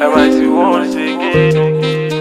MIT once again.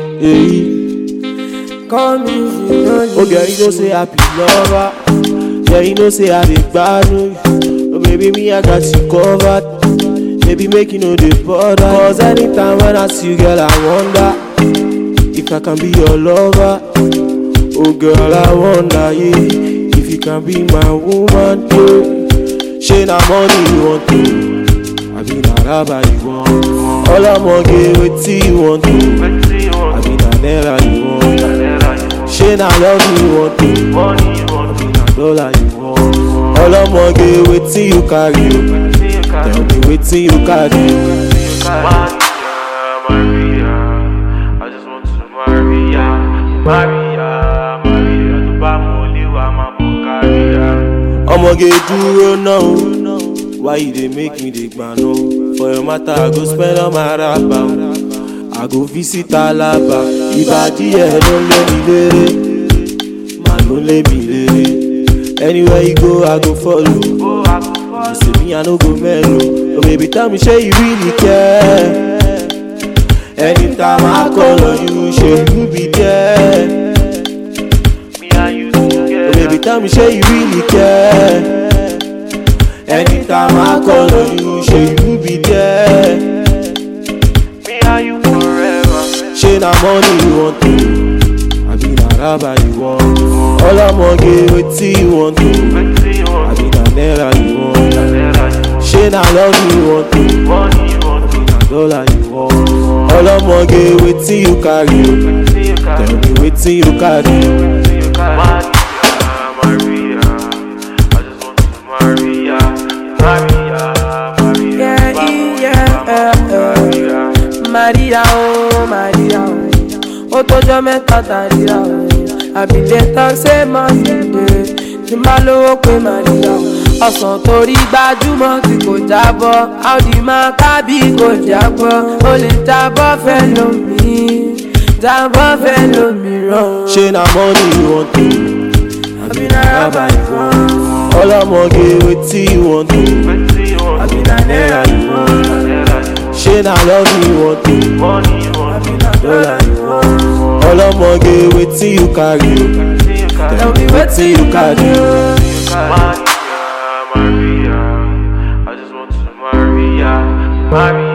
Hey. Come easy, no Oh girl, you know say I be lover. Yeah, you know say I dey gbadu. Oh baby, me I got you covered. Baby, make you know the bother. Cause anytime when I see you, girl, I wonder if I can be your lover. Oh girl, I wonder, yeah, if you can be my woman, yeah. She na money you want to, I be na rubber you want. All I'm gonna get wetin you want to, Let's see I what be na naira you want. you She na love you want to. Money you want. Be na dollar you want. Ọlọ́mọge wetin you carry o? Let's see you Tell can. me wetin you carry o? Maria, Maria, I just want to Maria, Maria, Maria, tó bá mú olíwà máa bọ̀ káríà. Ọmọge dúró náà o. Why you dey make me dey gbàna o? For your matter, I go spend all my rapa o. I go visit Alaba. Ìbàdí ẹ̀ ló lé mi léré. Màá ló lé mi léré. Anywhere you go, I go follow. Ó àgùnfọ́ You say me, I no go mellow. Oh baby, tell me, say you really care. Anytime I call on you, say you be there. me and you Oh together. baby, tell me, say you really care. Anytime I call on you, say you be there. Me and you forever. Say na money you want to, I be na rubber you want. All I'm gonna get wetin you want to, Let's see I what be na naira you want. you Say na love you want to. Money you want. na dollar you want. ọlọ́mọge wetin you carry o Let's see you tell can. me wetin you carry o. Maria, Maria, I just want to Maria, Maria, Maria. Yeah, tó bá mú yeah, olíwà máa bọ̀ káríà. Maria o, Maria o. Ó tọ́jọ́ mẹ́ta tàríra o. Àbílẹ̀ tán ṣe máa ń dìde. Tí máa lówó pé Maria o. Ọ̀sán torí gbajúmọ̀ tí kò jábọ́. Audi máa kábí kò jábọ́. O lè jábọ́ fẹ́ lómi. Jábọ́ fẹ́ lómìíràn. ṣé na money you want to Àbí náírà bá ìwọ̀n. ọlọ́mọge wetin you want to Let's see what àbí na naira you want. ṣé na love you want to Money you want. dollar you want. ọlọ́mọge wetin you carry o Let's see you can. Tell me wetin you carry o. Maria, Maria, I just want to Maria, Maria.